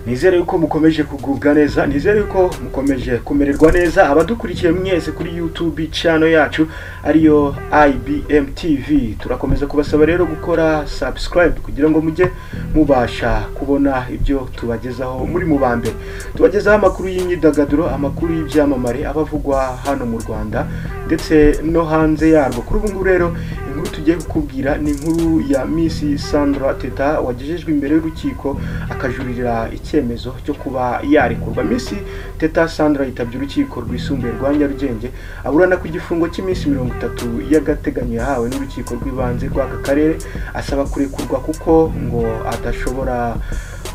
nizere yuko mukomeje kugubwa neza nizere yuko mukomeje kumererwa neza abadukurikiye mwese kuri youtube channel yacu ariyo IBM TV turakomeza kubasaba rero gukora subscribe kugira ngo mujye mubasha kubona ibyo tubagezaho muri mu ba mbere tubagezaho amakuru y'imyidagaduro amakuru y'ibyamamare abavugwa hano mu Rwanda ndetse no hanze yarwo kuri ubu ngubu rero inkuru tugiye kukubwira ni inkuru ya Miss Sandra Teta wagejejwe imbere y'urukiko akajurira icyemezo cyo kuba yarekurwa Miss Teta Sandra yitabye urukiko rwisumbuye rwa Nyarugenge aburana ku gifungo cy'iminsi mirongo itatu y'agateganyo yahawe n'urukiko rw'ibanze rw'aka karere asaba kurekurwa kuko ngo adashobora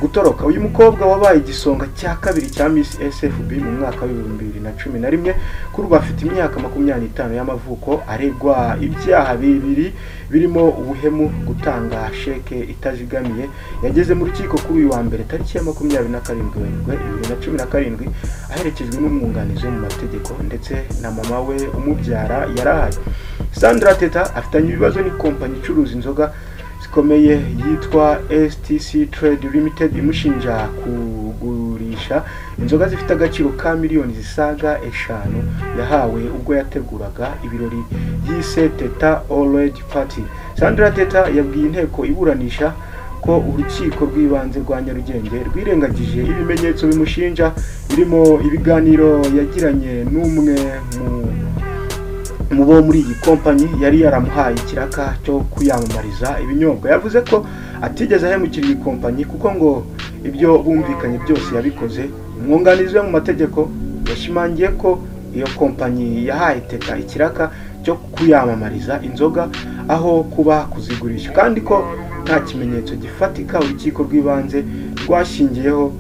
gutoroka uyu mukobwa wabaye igisonga cya kabiri cya Miss SFB mu mwaka w'ibihumbi bibiri na cumi na rimwe kuri ubu afite imyaka makumyabiri n'itanu y'amavuko aregwa ibyaha bibiri birimo ubuhemu gutanga sheke itazigamiye yageze mu rukiko kuri uyu wa mbere tariki ya makumyabiri na karindwi werurwe bibiri na cumi na karindwi aherekejwe n'umwunganizi mu mategeko ndetse na mama we umubyara yarahaye Sandra Teta afitanye ibibazo n'ikompanyi icuruza inzoga zikomeye yitwa STC Trade Limited imushinja kugurisha inzoga zifite agaciro ka miliyoni zisaga eshanu yahawe ubwo yateguraga ibirori yise Teta All Party. Sandra Teta yabwiye inteko iburanisha ko urukiko rw'ibanze rwa Nyarugenge rwirengagije ibimenyetso bimushinja birimo ibiganiro yagiranye n'umwe mu mubo muri iyi kompanyi yari yaramuhaye ikiraka cyo kuyamamariza ibinyobwa yavuze ko atigeze ahemukira iyi kompanyi kuko ngo ibyo bumvikanye byose yabikoze umwunganizi we mu mategeko yashimangiye ko iyo kompanyi yahaye teka ikiraka cyo kuyamamariza inzoga aho kuba kuzigurisha kandi ko nta kimenyetso gifatika urukiko rw'ibanze rwashingiyeho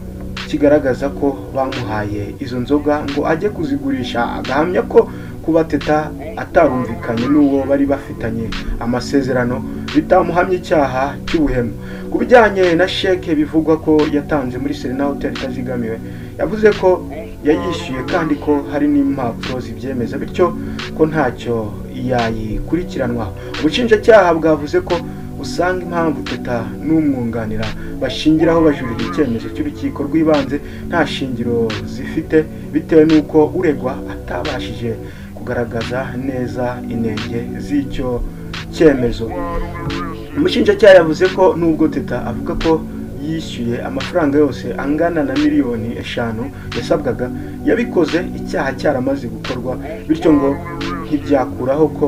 kigaragaza ko bamuhaye izo nzoga ngo ajye kuzigurisha agahamya ko kuba teta atarumvikanye n'uwo bari bafitanye amasezerano bitamuhamya icyaha cy'ubuhemu ku bijyanye na sheke bivugwa ko yatanze muri serena hoteli itazigamiwe yavuze ko yayishyuye kandi ko hari n'impapuro zibyemeza bityo ko ntacyo yayikurikiranwaho ubushinjacyaha bwavuze ko usanga impamvu teta n'umwunganira bashingiraho bajurira icyemezo cy'urukiko rw'ibanze nta shingiro zifite bitewe n'uko uregwa atabashije kugaragaza neza intege z'icyo cyemezo umushinjacyaha yavuze ko nubwo teta avuga ko yishyuye amafaranga yose angana na miliyoni eshanu yasabwaga yabikoze icyaha cyaramaze gukorwa bityo ngo ntibyakuraho ko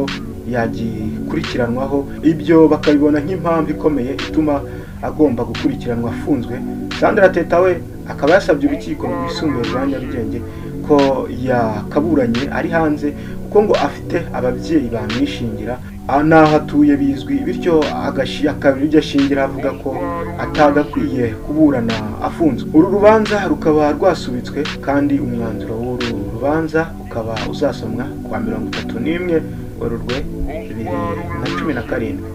yagikurikiranwaho ibyo bakabibona nk'impamvu ikomeye ituma agomba gukurikiranwa afunzwe sandra teta we akaba yasabye urukiko rwisumbuye rwa nyarugenge ko yakaburanye ari hanze kuko ngo afite ababyeyi bamwishingira n'aho atuye bizwi bityo akabiri ashingira avuga ko atagakwiye kuburana afunzwe uru rubanza rukaba rwasubitswe kandi umwanzuro w'uru rubanza ukaba uzasomwa kwa mirongo itatu n'imwe werurwe bibiri na cumi na karindwi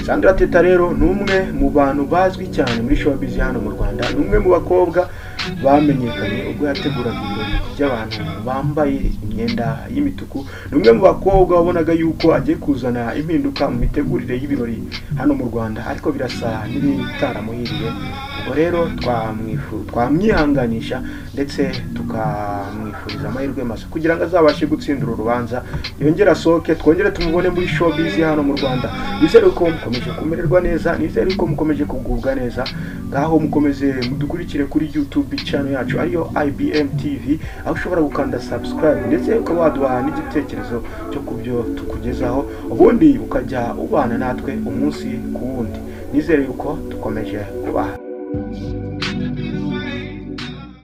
sandra teta rero ni umwe mu bantu bazwi cyane muri showbiz hano mu rwanda ni umwe mu bakobwa bamenyekanye ubwo yateguraga ibirori by'abantu bambaye imyenda y'imituku ni umwe mu bakobwa wabonaga yuko agiye kuzana impinduka mu mitegurire y'ibirori hano mu rwanda ariko birasa n'ibitaramuhiriye ubwo rero twamwihanganisha ndetse tukamwifuriza amahirwe masa kugira ngo azabashe gutsindira urubanza yongere asohoke twongere tumubone muri showbiz hano mu rwanda nizere ko mukomeje kumererwa neza nizere ko mukomeje kugubwa neza ngaho mukomeze mudukurikire kuri youtube channel yacu ariyo IBM TV aho ushobora gukanda subscribe ndetse ukaba waduha n'igitekerezo cyo kubyo tukugezaho ubundi ukajya ubana natwe umunsi ku wundi nizere yuko dukomeje kubaha